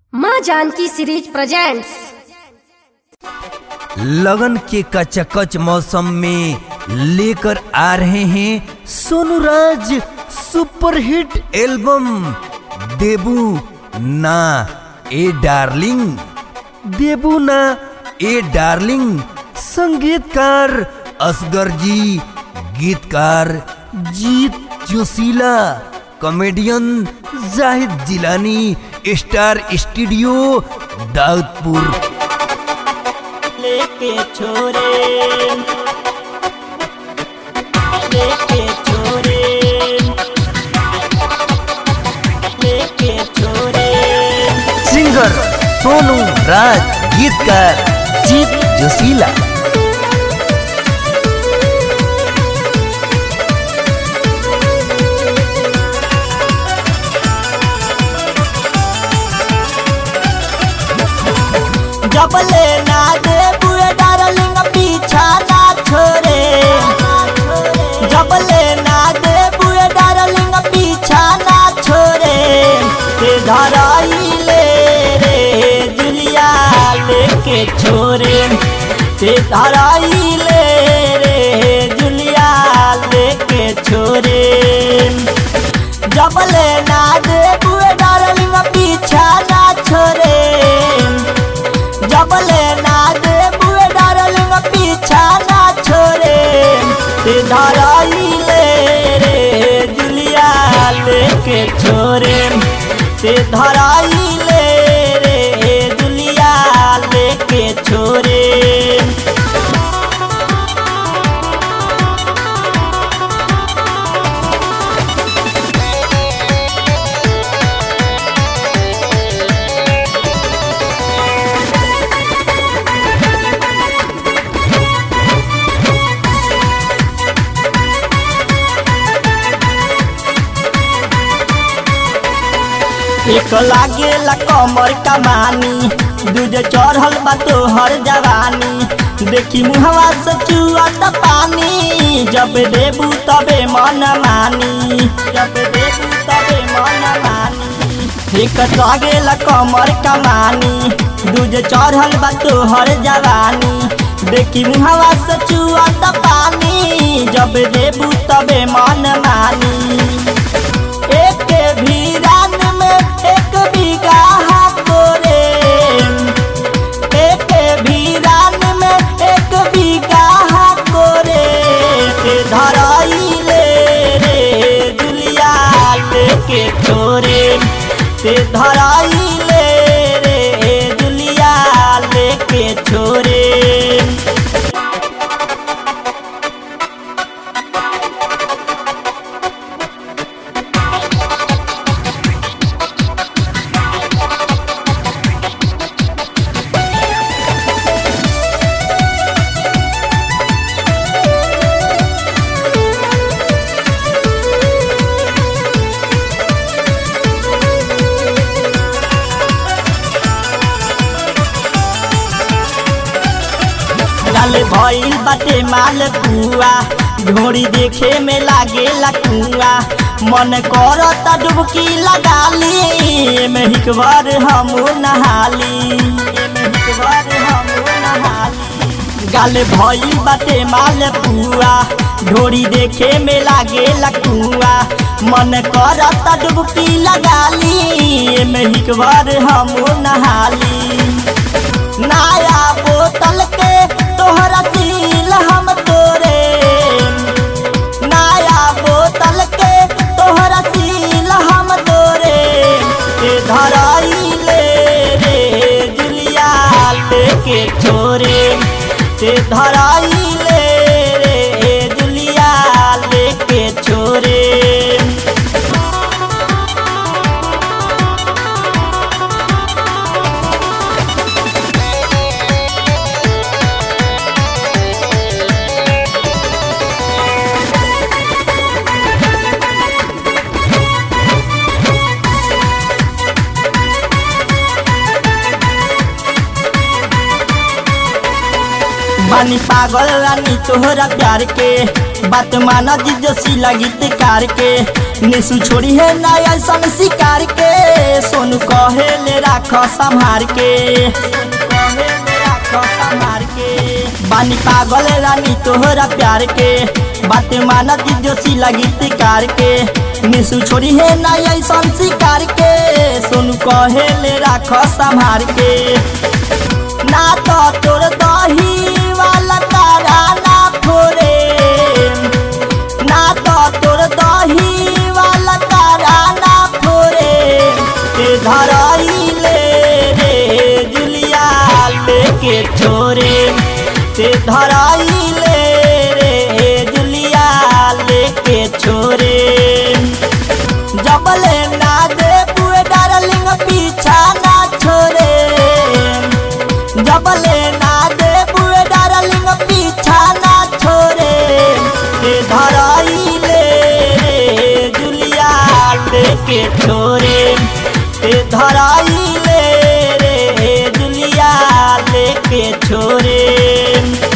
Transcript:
माँ Janaki series presents लगन के कचकच मौसम में लेकर आ रहे हैं सोनू राज सुपरहिट एल्बम देबू ना ए डार्लिंग देबू ना ए डार्लिंग संगीतकार असगर जी गीतकार Jeet Joshila comedian Zahid Jilani star studio Daudpur लेके छोरे लेके छोरे लेके छोरे सिंगर सोनू राज गीतकार जीत जोशीला जब ले ना दे बुए डार्लिंग पीछा ना छोरे जब ले ना दे बुए डार्लिंग पीछा ना छोरे ते धराई ले रे जुलिया लेके छोरे ते धराई ले रे जुलिया लेके छोरे जब ले ना दे बुए डार्लिंग पीछा ना छोरे जब ले ना दे बुए डार्लिंग पीछा ना छोरे ते धराई ले रे जुलिया लेके छोरे ते धराई ले रे जुलिया लेके छोरे एक लागेला कमर कमानी दूजे चढ़ल बा तोहर जवानी देखी मुहवा से चुअत पानी जब देबू तबे मन मानी जब देबू तबे मन मानी एक लागेला कमर कमानी दूजे चढ़ल बा तोहर जवानी देखी मुहवा से चुअत पानी जब देबू तबे मन मानी एक भी रान में एक बीघा तोरे एक भी रान में एक बीघा तोरे ते धराई ले रे जुलिया लेके छोरे ते धराई ले रे जुलिया लेके छोरे डाले भइल बाटे माल पुआ ढोरी देखे में लागे लकुआ मन करत डुबकी लगा ली एमे हिकबार हम नहाली एमे हिकबार हम नहाली गाले भइल बाटे माल पुआ ढोरी देखे में लागे लकुआ मन करत डुबकी लगा ली एमे हिकबार हम नहाली नया बोतल के तोहरा सील हम तोरे नया बोतल के तोहरा सील हम तोरे ते धराई ले रे जुलिया लेके छोरे ते धराई ले रे जुलिया लेके छोरे बानी पागल रानी तोहरा प्यार के बात माना जी जसी लगित कार के निसु छोड़ी है ना ऐसन शिकार के सोनू कहे ले राख संभार के कहे ले राख संभार के बानी पागल रानी तोहरा प्यार के बात मानत जोशी लगी तिकार के निसु छोड़ी है ना ऐसन शिकार के सोनू कहे ले राख संभार के ना तो तोर दही वाला तारा ना फोरे ना तो तोर दही वाला तारा ना फोरे ते धराइले रे जुलिया लेके छोरे ते धराइले रे जुलिया लेके छोरे जबले ना दे बुए डार्लिंग पीछा ना छोरे जबले ना दे बुए डार्लिंग पीछा ना छोरे ते धराइले रे जुलिया लेके छोरे ते धराइले रे जुलिया लेके छोरे